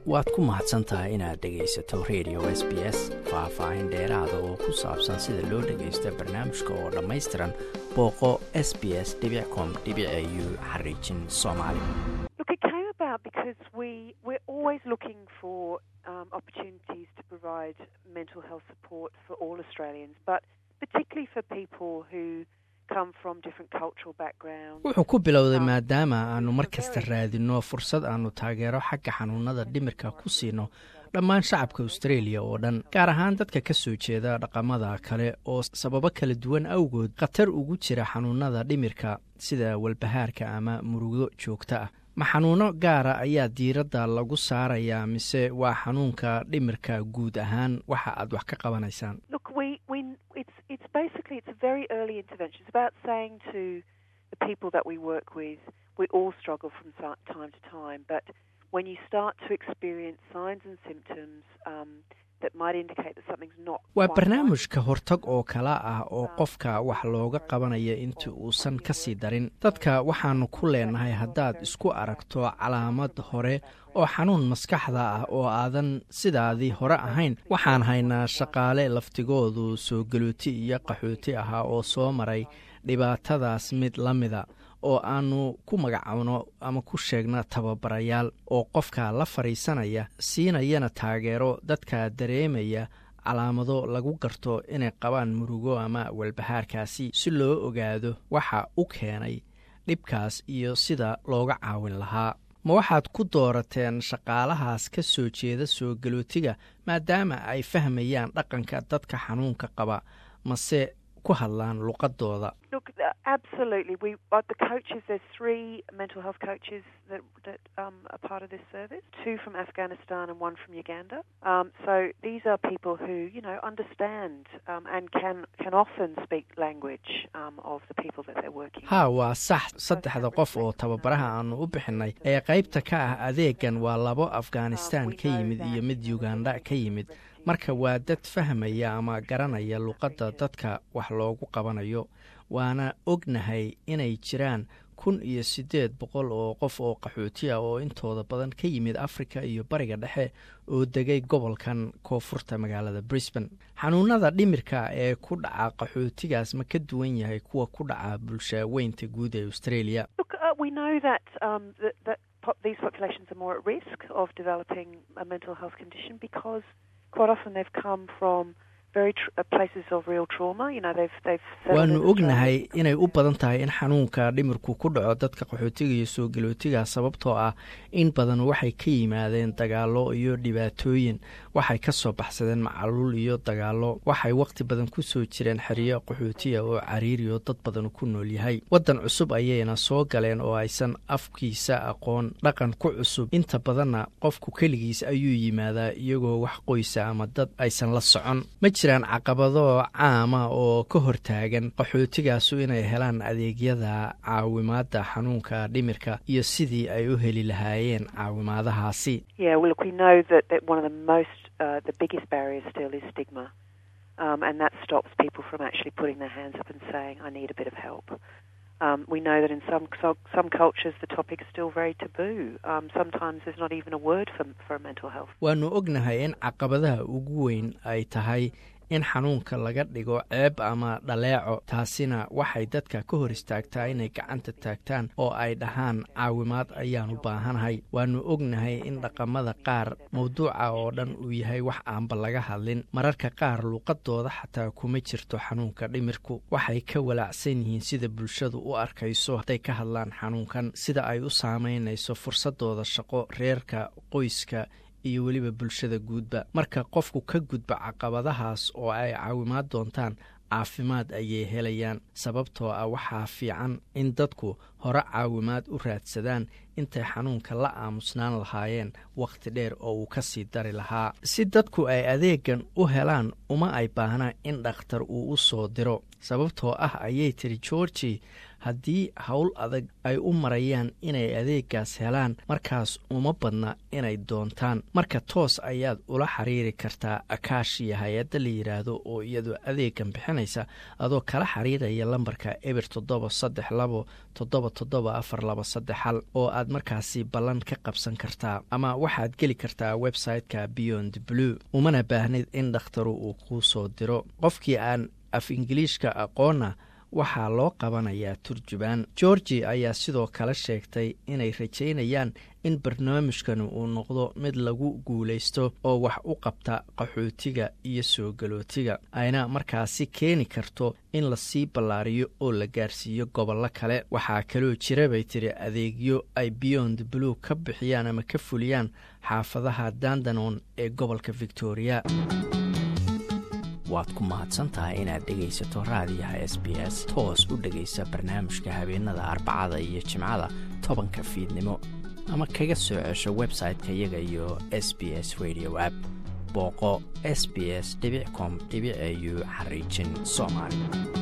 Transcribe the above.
waad ku mahadsan tahay inaad dhegaysato radio s b s faah-faahin dheeraada oo ku saabsan sida loo dhagaysto barnaamijka oo dhammaystiran booqo s b s com u xariijin soomaali because we we're always looking for um, opportunities to provide mental health support for all Australians, but particularly for people who come from different cultural backgrounds. wuxuu ku bilowday maadaama aanu mar kasta raadinno fursad aanu taageero xagga xanuunada dhimirka ku siino dhammaan shacabka australia oo dhan gaar ahaan dadka ka soo jeeda dhaqamada kale oo sababo kala duwan awgood khatar ugu jira xanuunada dhimirka sida walbahaarka ama murugo joogta ah ma xanuuno gaara ayaa diiradda lagu saarayaa mise waa xanuunka dhimirka guud ahaan waxa aad wax ka qabanaysaan waa barnaamij ka hortag oo kala ah oo qofka wax looga qabanaya intii uusan ka sii darin dadka waxaanu ku leenahay haddaad isku aragto calaamad hore oo xanuun maskaxda ah oo aadan sidaadii hore ahayn waxaan haynaa shaqaale laftigoodu soo galuoti iyo qaxooti ahaa oo soo maray dhibaatadaas mid la mida oo aanu ku magacowno ama ku sheegno tababarayaal oo qofka la fadhiisanaya siinayana taageero dadka dareemaya calaamado lagu garto inay qabaan murugo ama walbahaarkaasi si loo ogaado waxa u keenay dhibkaas iyo sida looga caawin lahaa ma waxaad ku doorateen shaqaalahaas ka soo jeeda soo galootiga maadaama ay fahmayaan dhaqanka dadka xanuunka qaba mase ku hadlaan luqadooda Absolutely. We, uh, the coaches, there's three mental health coaches that, that um, are part of this service, two from Afghanistan and one from Uganda. Um, so these are people who, you know, understand um, and can, can often speak language um, of the people that they're working ha waa sax saddexda qof oo tababaraha aanu u bixinay ee qaybta ka ah adeegan waa labo afghanistan ka yimid iyo mid uganda ka yimid marka waa dad fahmaya ama garanaya luqadda dadka wax loogu qabanayo waana ognahay inay jiraan kun iyo siddeed boqol oo qof oo qaxooti ah oo intooda badan ka yimid afrika iyo bariga dhexe oo degay gobolkan koonfurta magaalada brisbane xanuunada dhimirka ee ku dhaca qaxootigaas ma ka duwan yahay kuwa ku dhaca bulshaweynta guud ee australia waanu ognahay inay u badan tahay in xanuunka dhimirku ku dhaco dadka qaxootiga iyo soo galootiga sababtoo ah in badan waxay ka yimaadeen dagaalo iyo dhibaatooyin waxay ka soo baxsadeen macaluul iyo dagaalo waxay wakhti badan ku soo jireen xeriyo qaxootiya oo cariiri oo dad badan ku nool yahay waddan cusub ayayna soo galeen oo aysan afkiisa aqoon dhaqan ku cusub inta badanna qofku keligiis ayuu yimaadaa iyagoo wax qoysa ama dad aysan la socon ma jiraan caqabado caama oo ka hortaagan qaxootigaasu inay helaan adeegyada caawimaadda xanuunka dhimirka iyo sidii ay u heli lahaayeen caawimaadahaasi Um, we know that in some some cultures the topic is still very taboo. Um, sometimes there's not even a word for for mental health. waanu ognahay in caqabadaha ugu weyn ay tahay in xanuunka laga dhigo ceeb ama dhaleeco taasina waxay dadka ka hor istaagtaa inay gacanta taagtaan oo ay dhahaan caawimaad ayaan u baahanahay waanu ognahay in dhaqamada qaar mawduuca oo dhan uu yahay wax aanba laga hadlin mararka qaar luuqadooda xataa kuma jirto xanuunka dhimirku waxay ka walaacsan yihiin sida bulshadu u arkayso hadday ka hadlaan xanuunkan sida ay u saamaynayso fursadooda shaqo reerka qoyska iyo weliba bulshada guudba marka qofku ka gudba caqabadahaas oo ay caawimaad doontaan caafimaad ayay helayaan sababtoo ah waxaa fiican in dadku hore caawimaad u raadsadaan intay xanuunka la aamusnaan lahaayeen wakhti dheer oo uu ka sii dari lahaa si dadku ay adeegan u helaan uma ay baahnaa in dhakhtar uu u soo diro sababtoo ah ayay tiri georgi haddii howl adag ay u marayaan inay adeegaas helaan markaas uma badna inay doontaan marka toos ayaad ula xiriiri kartaa akaashiya hay-adda la yidhaahdo oo iyadoo adeegan bixinaysa adoo kala xiriiraya lambarka eber toddoba saddex labo toddoba toddoba afar laba saddex hal oo aad markaasi ballan ka qabsan kartaa ama waxaad geli kartaa website-ka beyond blue umana baahnid in dhakhtaru uu kuu soo diro qofkii aan af ingiliishka aqoonna waxaa loo qabanayaa turjubaan georgi ayaa sidoo kale sheegtay inay rajaynayaan in barnaamijkan uu noqdo mid lagu guulaysto oo wax u qabta qaxootiga iyo soo galootiga ayna markaasi keeni karto in lasii ballaariyo oo la gaarsiiyo gobollo kale waxaa kaloo jira bay tiri adeegyo ay beyond blue ka bixiyaan ama ka fuliyaan xaafadaha dandanon ee gobolka victoria waad ku mahadsantahay inaad dhegaysato raadiyaha s b s toos u dhegaysa barnaamijka habeenada arbacada iyo jimcada tobanka fiidnimo ama kaga soo cesho website-ka iyaga iyo s b s radio app booqo s b s com au xariijin soomaali